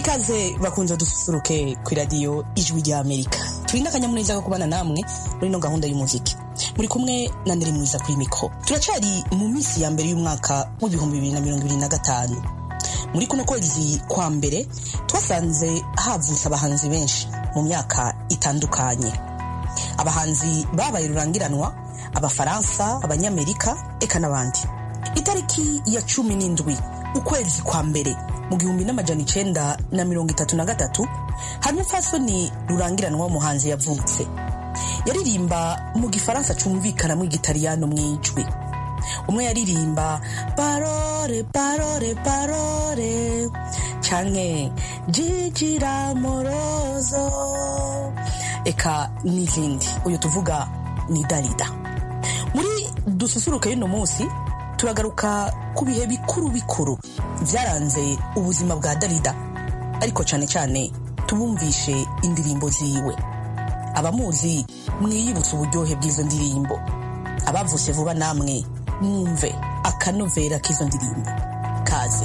ikaze bakunze dususuruke ku iradiyo ijwi rya amerika turi n'akanyamuneza ko kubana namwe muri ino gahunda y'umuziki muri kumwe na neri mwiza kuri mikoro turacari mu minsi ya mbere y'umwaka w'ibihumbi bibiri na mirongo ibiri na gatanu muri kuno kwezi kwa mbere twasanze havutse abahanzi benshi mu myaka itandukanye abahanzi babaye rurangiranwa abafaransa abanyamerika eka n'abandi itariki ya cumi n'indwi ukwezi kwa mbere mu gihumbi n'amajana icenda na mirongo itatu na gatatu hari umupfasoni rurangiranwa w'umuhanzi yavutse yaririmba mu gifaransa cumvikanamo igitariyano mw'ijwi umwe yaririmba parore parore parore canke jijira morozo eka n'izindi uyu tuvuga ni darida muri dususuruke y'uno munsi turagaruka ku bihe bikuru bikuru byaranze ubuzima bwa darida ariko cyane cyane tubumvishe indirimbo ziwe abamuzi mwiyibutse uburyohe bw'izo ndirimbo abavuse vuba namwe mwumve akanovera k'izo ndirimbo kaze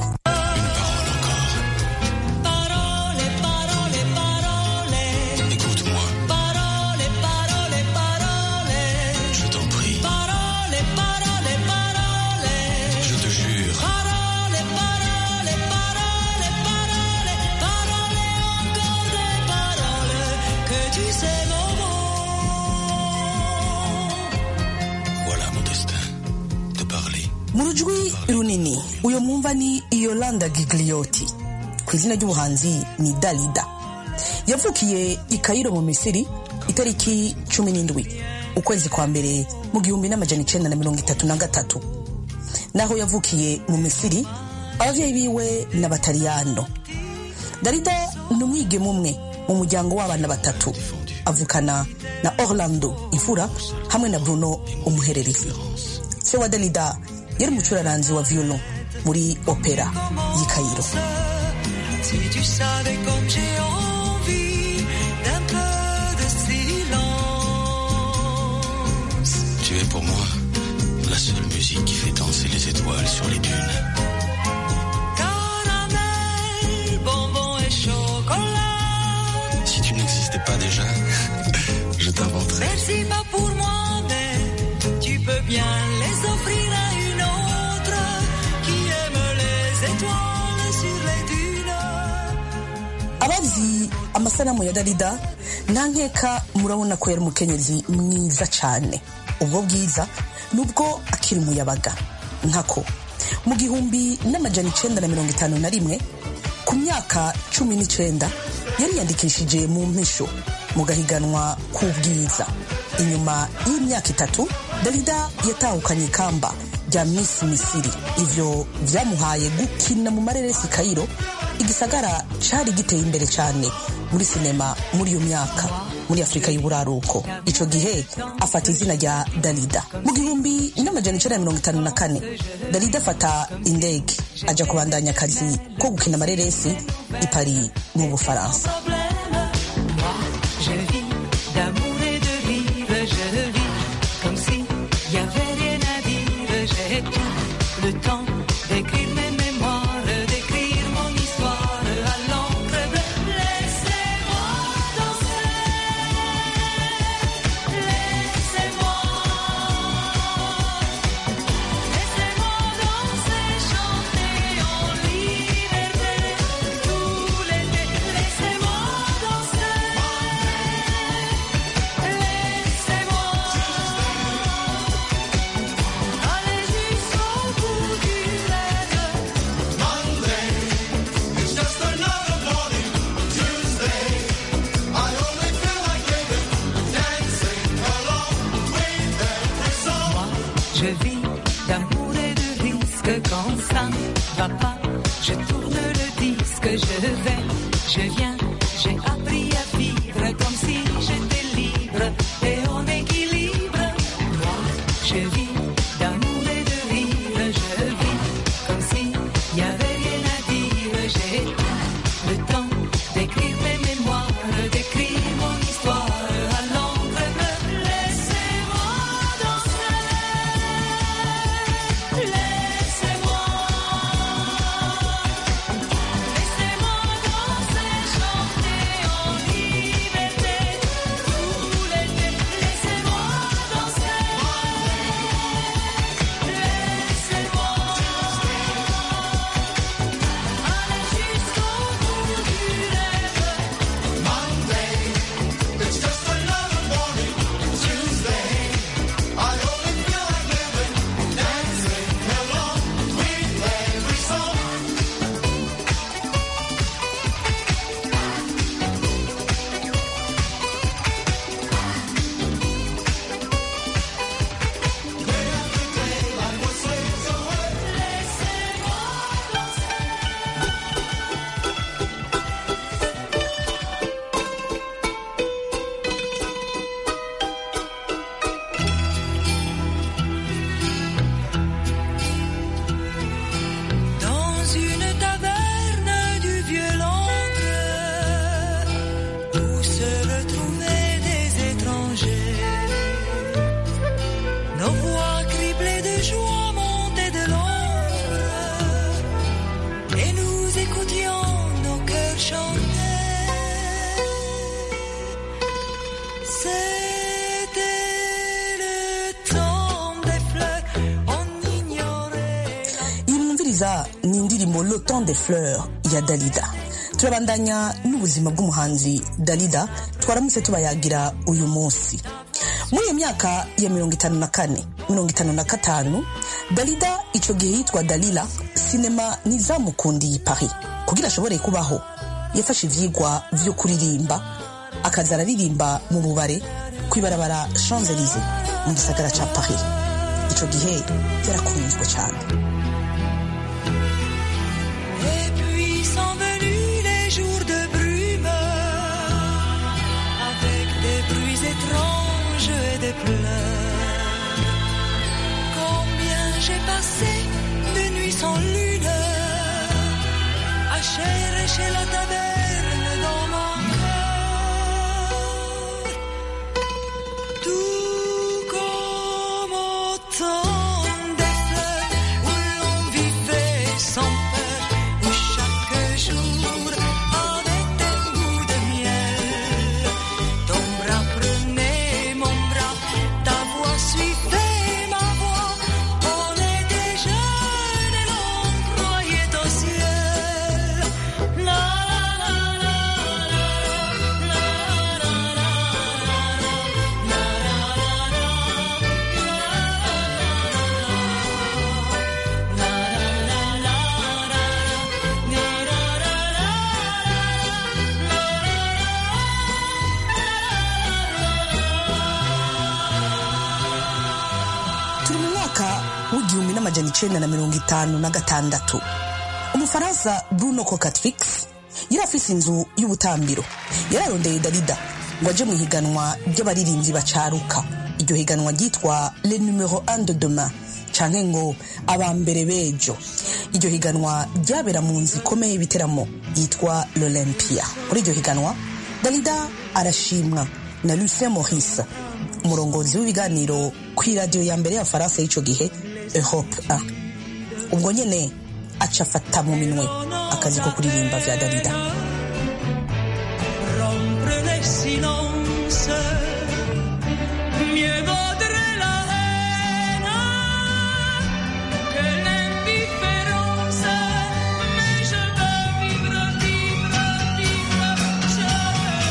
mu rujwi runini uyo mwumva ni yolanda gigliotti ku izina ry'ubuhanzi ni dalida yavukiye i kayiro mu misiri itariki cumi n'indwi ukwezi kwa mbere mu gihumbi n'amajana icenda na mirongo itatu na gatatu naho yavukiye mu misiri abavyeyi biwe n'abataliyano dalida ni umwigeme umwe mu muryango w'abana batatu avukana na orlando imfura hamwe na bruno umuhererezi se wa dalida yari umucuraranzi wa violon muri opera y'i Cairo. Si tu savais comme j'ai envie d'un peu de silence. Tu es pour moi la seule musique qui fait danser les étoiles sur les dunes. Caramel, bonbon et chocolat. Si tu n'existais pas déjà, je t'inventerais. Merci pas pour moi, mais tu peux bien les offrir à une autre qui aime les étoiles sur les dunes. abazi amasanamu ya darida nta nkeka murabona ko yari umukenyezi mwiza cyane ubwo bwiza nubwo akiri umuyabaga nkako mu gihumbi n'amajana icenda na mirongo itanu na rimwe ku myaka cumi n'icenda yariyandikishije mu mpisho mu gahiganwa k'ubwiza inyuma y'imyaka itatu darida yatahukanye ikamba rya miss misiri ivyo vyamuhaye gukina mu mareresi kayiro igisagara cari giteye imbere cyane muri sinema muri iyo myaka muri afurika y'uburaruko ico gihe afata izina rya darida mu gihumbi n'amajana icenda na mirongo itanu na kane darida afata indege aja kubandanya akazi ko gukina amareresi i paris mu bufaransa Je vis d'amour et de rire, je vis comme si y avait rien à dire. J'ai tout le temps d'écrire mes mémoires, d'écrire mon histoire à l'encre bleue. Laissez-moi danser, laissez-moi, laissez-moi danser, chanter en liberté tout l'été. Laissez-moi danser. Laissez-moi aller jusqu'au bout du rêve. Moi, je vis d'amour et de risque quand ça ne va pas. Je tourne le disque, je vais, je viens. J'ai appris à vivre comme si j'étais libre et en équilibre. Moi, je vis d'amour et de rire, je vis comme si y avait rien à dire. J'ai le temps d'écrire mes mémoires, d'écrire mon histoire à l'encre bleue. Laissez-moi danser, laissez-moi, laissez-moi danser. joie montait de l'ombre et nous écoutions nos cœurs chanter. C'était le temps des fleurs, on ignorait. iyi mwumviriza ni indirimbo le temps des fleurs ya dalida turabandanya n'ubuzima bw'umuhanzi dalida twaramutse tubayagira uyu munsi muri iyo myaka ya mirongo itanu na kane mirongo itanu na gatanu dalida icyo gihe yitwa dalila sinema ntizamukundiye i paris kugira ashobore kubaho yafashe ivyigwa vyo kuririmba akaza araririmba mu bubare kw'ibarabara champs élysées mu gisagara ca paris ico gihe yarakunzwe cyane Et puis sont venus les jours de brume, avec des bruits étranges et des pleurs. Combien j'ai passé de nuits sans lune, à chercher la taverne dans mon cœur. Tout comme au temps des fleurs où l'on vivait sans peur, où chaque jour avait un goût de miel. Ton bras prenait mon bras, ta voix suivait ma voix. On était jeunes et l'on croyait au ciel. La la la la la la la la turi mu mwaka w'igihumbi n'amajana icenda na mirongo itanu na gatandatu umufaransa bruno cocatrix yari afise inzu y'ubutambiro yararondeye dalida ngo aje mu ihiganwa ry'abaririmbyi bacaruka iryo higanwa ryitwa le numero 1 de demain canke ngo aba mbere bejo iryo higanwa ryabera mu nzu ikomeye y'ibiteramo yitwa l'olympia muri iryo higanwa dalida arashimwa na lucien maurice umurongozi w'ibiganiro ku iradiyo ya mbere y'abafaransa y'icyo gihe europe 1 ubwo nyene aca afata mu minwe akazi ko kuririmba vya dalida rompre les silences. Mieux vaudrait la haine que l'indifférence. Mais je veux vivre, vivre, vivre. Je veux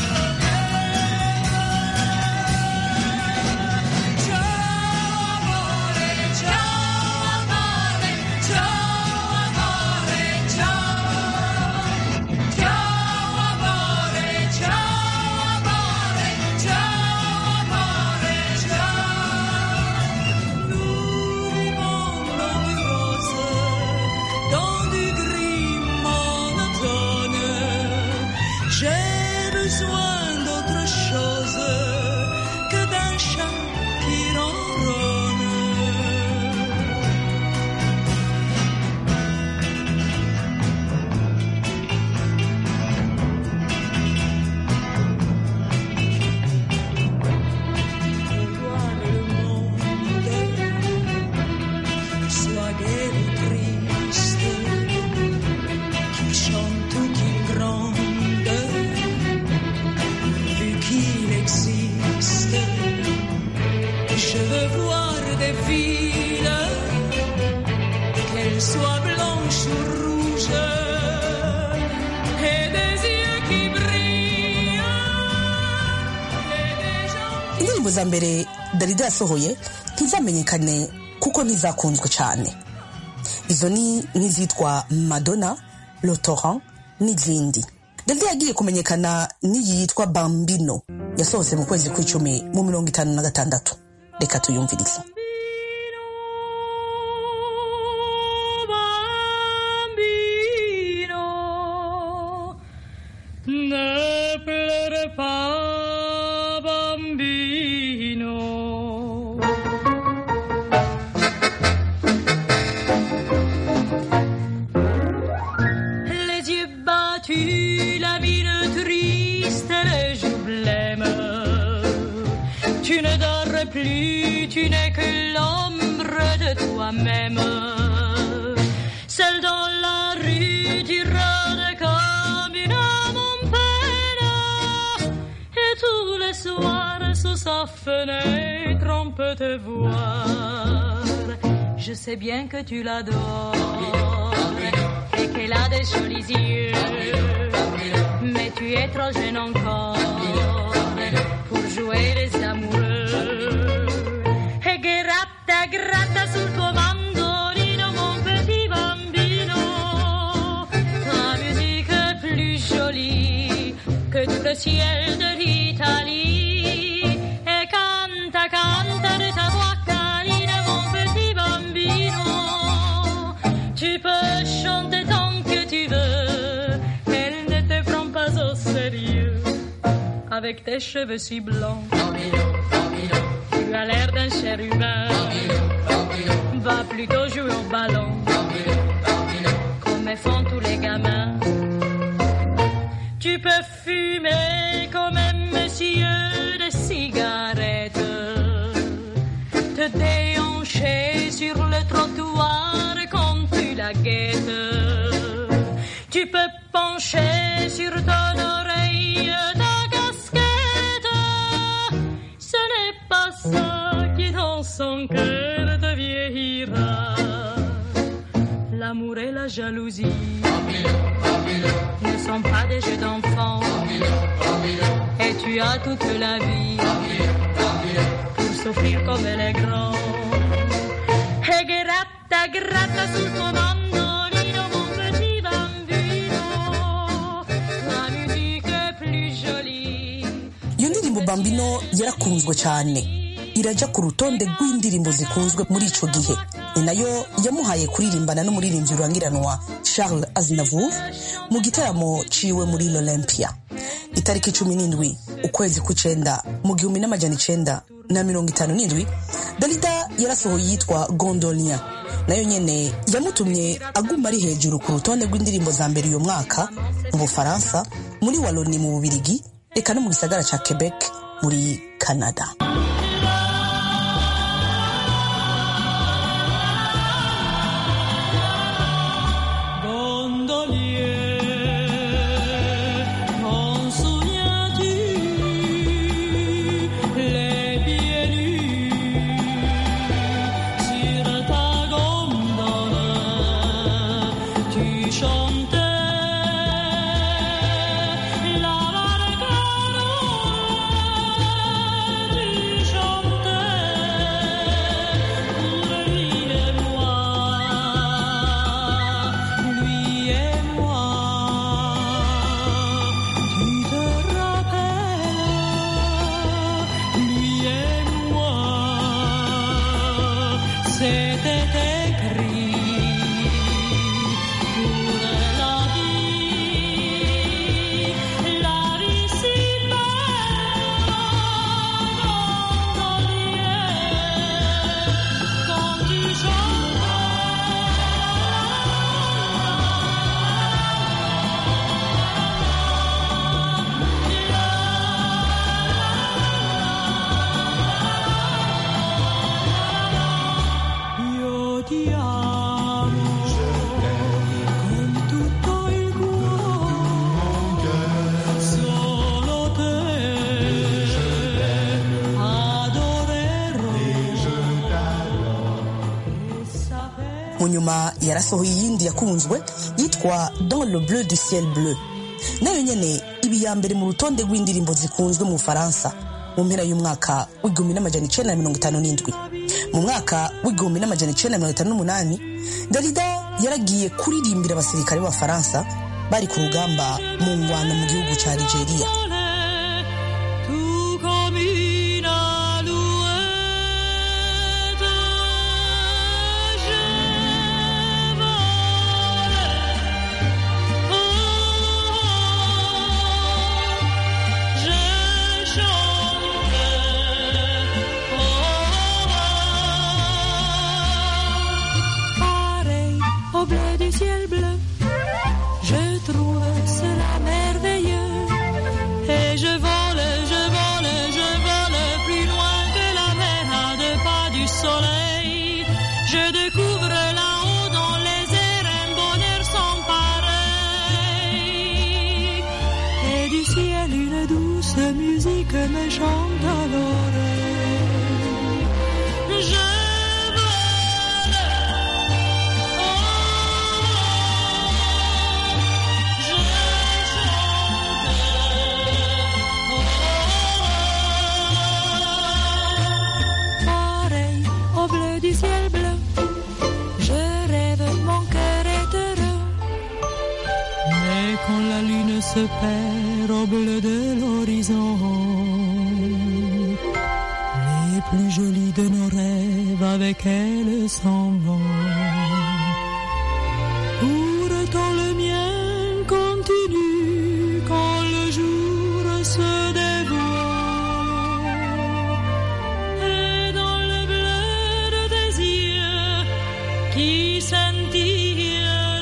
renaître. Ciao amore, ciao amore, ciao amore, ciao. Ciao amore, ciao amore, ciao amore, ciao. Nous vivons dans du rose, dans du gris monotone. J'ai besoin d'autre chose que d'un chat qui ronronne. voir le monde, soit gai ou triste, qu'il chante ou qu'il gronde, vu qu'il existe, je veux voir des filles, qu'elles soient blanches ou rouges, et des yeux qui brillent, et des gens indirimbo za mbere dalida yasohoye ntizamenyekane kuko ntizakunzwe cyane izo ni nk'izitwa madonna lotoran n'izindi dalida yagiye kumenyekana n'iyi yitwa bambino yasohotse mu kwezi kw'icumi mu mirongo itanu na gatandatu reka tuyumvirize Bambino, ne pleure pas, bambino. Les yeux battus, la mine triste, les joues blêmes. Tu ne dors que plus tu n'es que l'ombre de toi-même. Seul dans la rue, tu rôdes comme une âme en peine. Et tous les soirs, sous sa fenêtre, on peut te voir. Je sais bien que tu l'adores et qu'elle a des jolis yeux. Mais tu es trop jeune encore pour jouer les amoureux. E gratta, gratta sul tuo mandolino, mon petit bambino. Ta musique est plus jolie que tout le ciel de l'Italie. Et canta, canta de ta voix canine, mon petit bambino. Tu peux chanter tant que tu veux, elle ne te prend pas au sérieux. Avec tes cheveux si blancs, tu as l'air d'un chérubin. Va plutôt jouer au ballon, comme font tous les gamins. Tu peux fumer comme un monsieur de cigarettes, te déhancher sur le trottoir quand tu la guettes. Tu peux pencher sur ton oreille ta casquette. Ce n'est pas ça qui dans son cœur te vieillira. L'amour et la jalousie ne sont pas des jeux d'enfants. Et tu as toute la vie pour souffrir comme elle est grande. E gratta, gratta sul tuo mandolino, mon petit bambino. La musique est plus jolie. iyo ndirimbo bambino yarakunzwe cyane irajya ku rutonde rw'indirimbo zikunzwe muri ico gihe ni nayo yamuhaye kuririmbana n'umuririmbyi rurangiranwa charles aznavour mu gitaramo ciwe muri l'olympia itariki cumi n'indwi ukwezi kw'icenda mu gihumbi n'amajana icenda na mirongo itanu n'indwi dalida yarasohoye yitwa gondolien nayo nyene yamutumye aguma ari hejuru ku rutonde rw'indirimbo za mbere uyu mwaka mu bufaransa muri waloni mu bubirigi eka no mu gisagara ca quebec muri canada Gondolier, t'en souviens-tu les pieds nus sur ta gondole Tu chantais la barcarolle Tu chantais pour lui et moi lui et moi. Tu te rappelles, lui et moi, c'était écrit pour la vie, la vie si belle, gondolier, quand tu Io ti amo con tutto il cuore, solo te adorerò e saper mu nyuma yarasohoye iyindi yakunzwe yitwa dans le bleu du ciel bleu nayo nyene ibi ya mbere mu rutonde rw'indirimbo zikunzwe mu bufaransa mu mpera y'umwaka w'igihumbi n'amajana icenda na mirongo itanu n'indwi mu mwaka w'igihumbi n'amajana icenda na mirongo itanu n'umunani dalida yaragiye kuririmbira abasirikare b'abafaransa bari ku rugamba mu ngwano mu gihugu ca nigeria tout comme une alouette. Je volais, oh, je chantais, oh, pareil au bleu du ciel bleu. Je trouve cela merveilleux que me chante à l'oreille. Je vole, oh, je chante, pareil au bleu du ciel bleu. Je rêve, mon cœur est heureux. Mais quand la lune se perd au bleu de l'horizon, les plus jolis de nos rêves avec elle s'en vont. Pourtant le mien continue quand le jour se dévoile. Et dans le bleu de tes yeux qui scintillent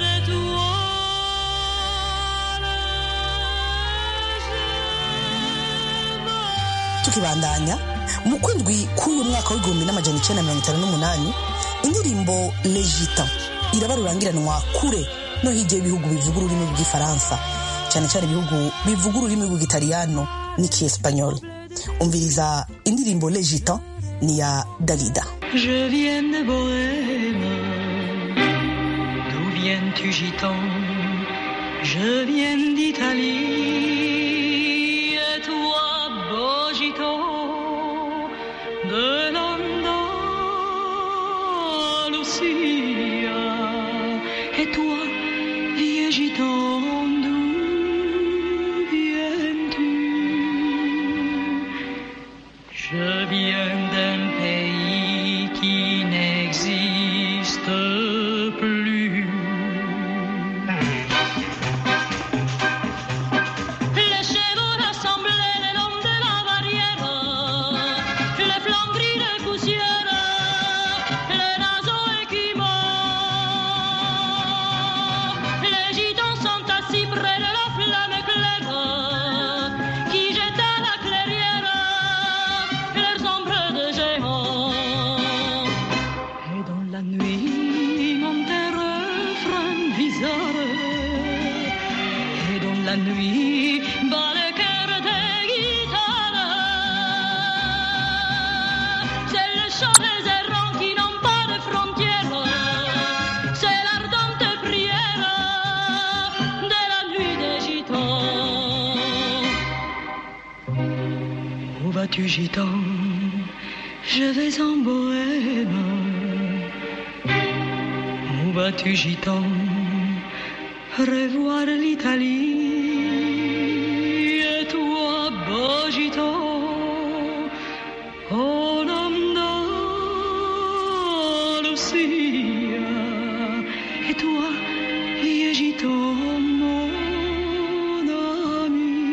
d'étoiles, tukibandanya mu kwindwi k'uyu mwaka w'igihumbi n'amajana icenda na mirongo itanu n'umunani indirimbo legita iraba rurangiranwa kure no hirya y'ibihugu bivuga ururimi rw'igifaransa cyane cyane ibihugu bivuga ururimi rw'igitaliyano n'ikiespanyol umviriza indirimbo legita ni ya dalida Je viens de Bohème. D'où viens-tu, gitan Je viens d'Italie. Et toi, beau gitan, de l'Andalusia. Et toi, vieux gitan, d'où viens-tu je viens d'un pays qui n'existe plus. Les chevaux rassemblés le long de la barrière, les flancs gris de poussière, les naseaux écumants. Les gitans sont assis près de la flamme claire qui jette à la clairière leurs ombres de géants. Et dans la nuit monte un refrain bizarre. Et dans la nuit Bat le cœur des guitares. C'est le chant des errants qui n'ont pas de frontières. C'est l'ardente prière de la nuit des gitans. Où vas-tu, gitan Je vais en bohème. Où vas-tu, gitan Revoir l'Italie. Et toi, beau gitan, en Andalusia. Et toi, vieux gitan, mon ami.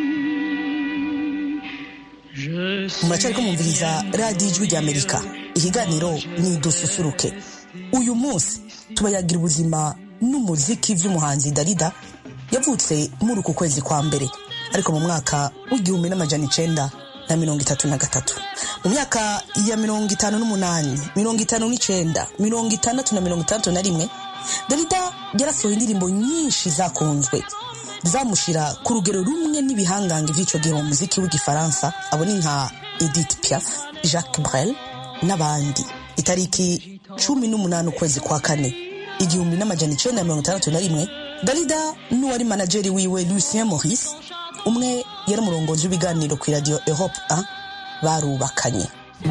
Je muracyariko mumviriza radiyo ijwi ry'amerika ikiganiro ni dususuruke uyu munsi tubayagira ubuzima n'umuziki vy'umuhanzi darida yavutse muri uku kwezi kwa mbere ariko mu mwaka w'igihumbi n'amajana icenda na mirongo itatu na gatatu mu myaka ya mirongo itanu n'umunani mirongo itanu n'icenda mirongo itandatu na mirongo itandatu na rimwe darida yarasohoye indirimbo nyinshi zakunzwe zamushira ku rugero rumwe n'ibihangange vy'ico gihe mu muziki w'igifaransa abo ni nka edith piaf jacques brel n'abandi itariki cumi n'umunani ukwezi kwa kane igihumbi n'amajana icenda na mirongo itandatu na rimwe darida n'uwari manajeri wiwe lucien maurice umwe yari umurongozi w'ibiganiro ku iradiyo europe 1 barubakanye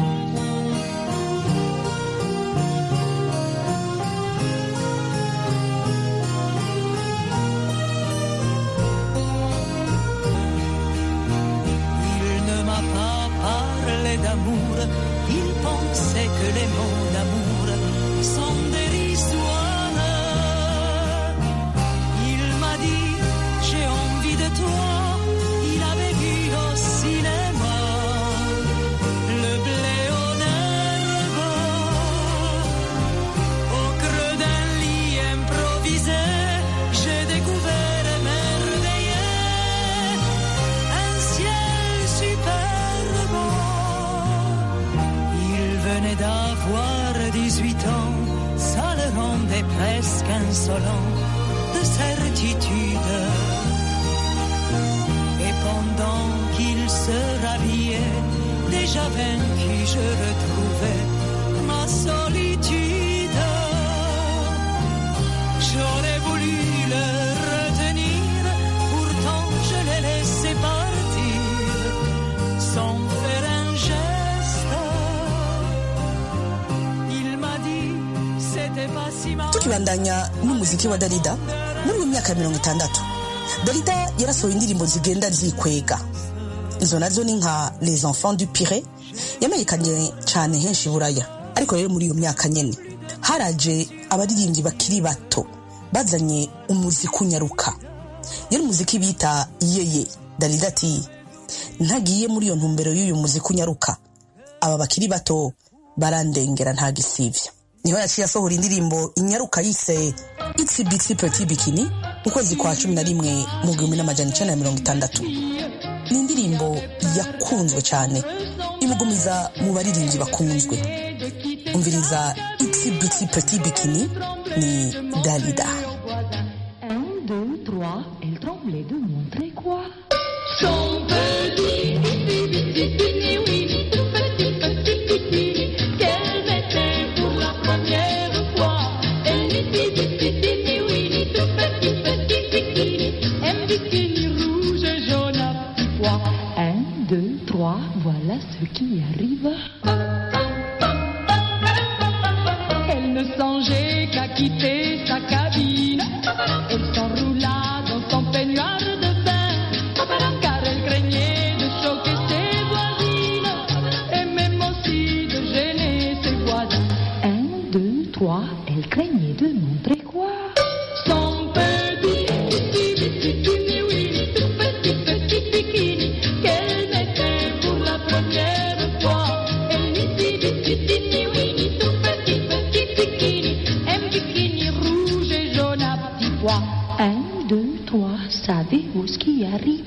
Il ne m'a pas parlé d'amour, il pensait que les mots d'amour sont dérisoires. Il m'a dit, j'ai envie de toi, il avait vu au cinéma le blé au herbe, au creux d'un lit improvisé, j'ai découvert émerveillé un ciel superbe. Il venait d'avoir 18 ans, ça le rendait presque insolent de certitude. Et pendant qu'il se rhabillait, déjà vaincu, je retrouvais ma solitude. J'aurais voulu le retenir, pourtant je l'ai laissé partir sans faire un geste. Il m'a dit, c'était pas si mal. tukibandanya n'umuziki wa darida muri iyo myaka ya mirongo itandatu darida yarasohoye indirimbo zigenda zikwega izo nazo ni nka les enfants du pire yamenyekanye cyane henshi i buraya ariko rero muri iyo myaka nyene haraje abaririmbyi bakiri bato bazanye umuziki unyaruka yari umuziki bita yeye darida ati ntagiye muri iyo ntumbero y'uyu muziki unyaruka aba bakiri bato barandengera nta gisivya niho yaciye asohora indirimbo inyaruka yise itsi bitsi peti bikini mu kwezi kwa cumi na rimwe mu gihumbi n'amajana icenda na mirongo itandatu ni indirimbo yakunzwe cyane imugumiza mu baririmbyi bakunzwe umviriza itsi bitsi peti bikini ni dalida Un, deux, trois, elle tremblait de montrer quoi Son petit, petit, petit, petit, oui, tout petit, petit, petit, qu'elle mettait pour la première fois. Elle dit, petit, petit, oui, tout petit, petit, bikini, un bikini rouge, jaune à petits pois. Un, deux, trois, voilà ce qui arrive. Elle ne songeait qu'à quitter sa cabine. Elle s'enroula dans son peignoir de bain, car elle craignait de choquer ses voisines, et même aussi de gêner ses voisins. Un, deux, trois, elle craignait de montrer quoi Son petit, petit, petit, petit, oui, tout petit, petit bikini, qu'elle mettait pour la première fois. Elle dit, petit, petit, oui, tout petit, petit bikini, un bikini rouge et jaune à petits pois. Un, deux, trois, savez-vous ce qui arrive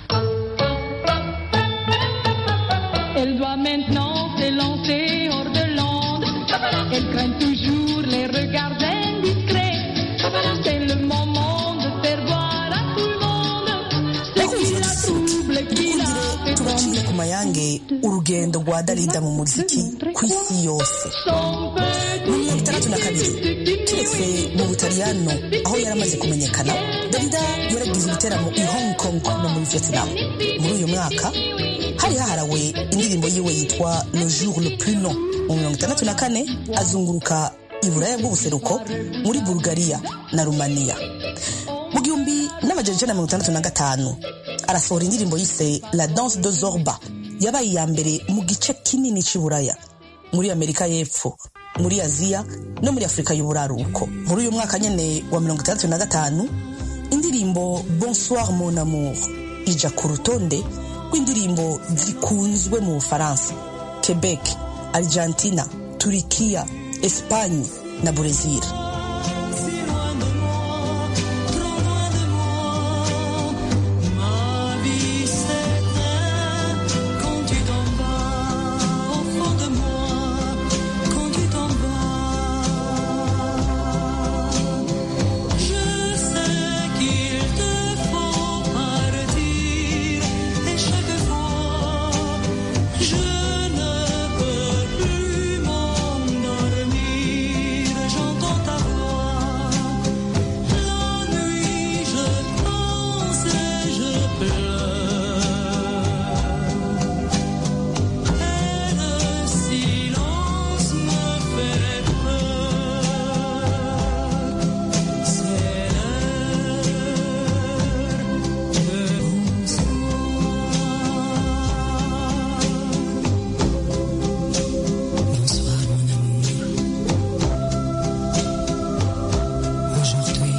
Elle doit maintenant s'élancer hors de l'onde. Elle craint toujours les regards indiscrets. C'est le moment de faire voir à tout le monde ce qui la trouble, qui la fait tubacire tomber. ku mayange urugendo rwa darida mu muziki ku isi yose Son petit mu mirongo itandatu na kabiri keretse mu butaliyano aho yari amaze kumenyekana darida yaragize ibiteramo i hong kong no muri vietnam muri uyu mwaka hari haharawe indirimbo yiwe yitwa le jour le plus long mu mirongo itandatu na kane azunguruka i buraya bw'ubuseruko muri bulgaria na rumaniya mu gihumbi n'amajana icenda na mirongo itandatu na gatanu arasohora indirimbo yise la danse de zorba yabaye iya mbere mu gice kinini c'i buraya muri amerika y'epfo muri aziya no muri afurika y'uburaruko muri uyu mwaka nyene wa mirongo itandatu na gatanu indirimbo bonsoir mon amour ija ku rutonde rw'indirimbo zikunzwe mu bufaransa quebec argentina turikiya espagne na brezil Si loin de moi, trop loin de moi, ma vie s'éteint quand tu t'en vas au fond de moi, quand tu t'en vas. Je sais qu'il te faut partir et chaque fois je ne peux plus m'endormir. J'entends ta voix. La nuit, je pense et je pleure. Et le silence me fait peur. C'est l'heure de Bonsoir mon amour. Aujourd'hui,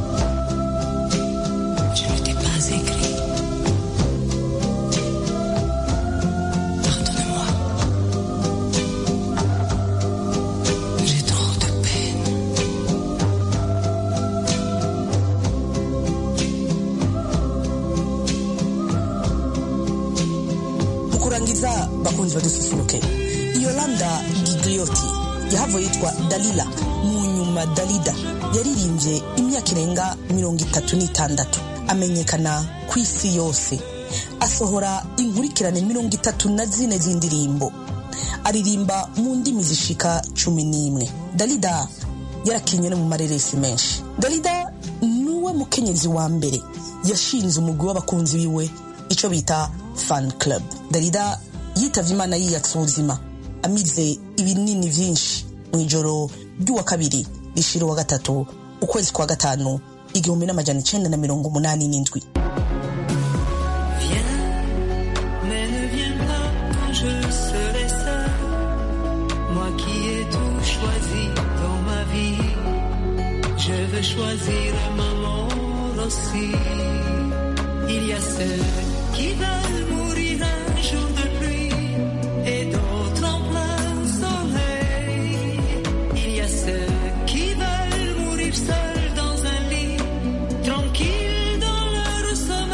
je ne t'ai pas écrit. Pardonne-moi. J'ai trop de peine. mu kurangiza bakunzi badususuruke yolanda giglioti yahavuye yitwa dalila mu nyuma dalida yaririmbye imyaka irenga mirongo itatu n'itandatu amenyekana ku isi yose asohora inkurikirane mirongo itatu na zine z'indirimbo aririmba mu ndimi zishika cumi n'imwe dalida yarakinnye no mu mareresi menshi dalida niwe mukenyezi wa mbere yashinze umugwi w'abakunzi biwe icyo bita fan club dalida yitavye imana yiyatsa ubuzima amize ibinini vyinshi mu ijoro ry'uwa kabiri rishira uwa gatatu ukwezi kwa gatanu igihumbi n'amajana icenda na mirongo umunani n'indwi Viens, mais ne viens pas quand je serai seul. Moi qui ai tout choisi dans ma vie, je veux choisir ma mort aussi. Il y a ceux qui veulent mourir un jour de pluie et d'autres en plein soleil. Il y a ceux qui veulent mourir seuls dans un lit, tranquilles dans leur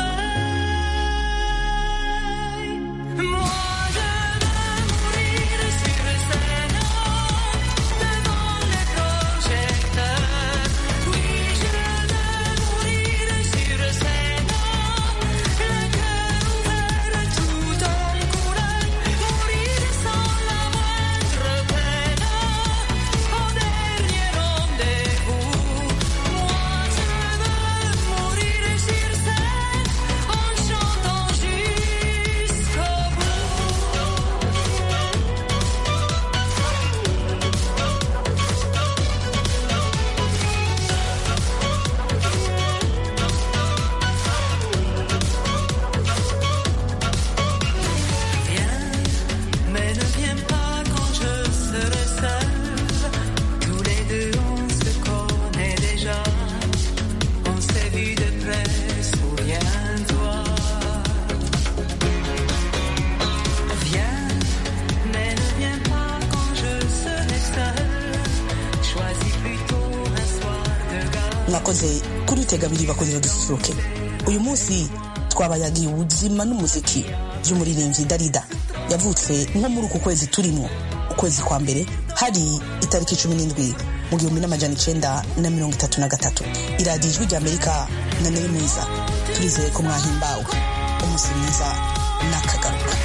sommeil. Moi, je veux mourir sur scène devant les projecteurs. Oui, je veux mourir sur scène, le cœur ouvert tout en couleur, mourir sans la moindre peine. Au dernier rendez-vous, moi je veux mourir sur scène en chantant jusqu'au Viens, mais ne viens pas quand je serai seul. Tous les deux on se connaît déjà. On s'est vu de près, souviens-toi. Viens, mais ne viens pas quand je serai seul. Choisis plutôt un soir de gare. mwakoze kurutega abiri bakoze dususuruke uyu munsi twabayagiye ubuzima n'umuziki by'umuririmbyi darida yavutse nko muri uku kwezi turimo ukwezi kwa mbere hari itariki cumi n'indwi mu gihumbi n'amajana icenda na mirongo itatu na gatatu iradiyo ijwi rya amerika na neri mwiza turizeye ko mwahimbawe umunsi mwiza n'akagaruka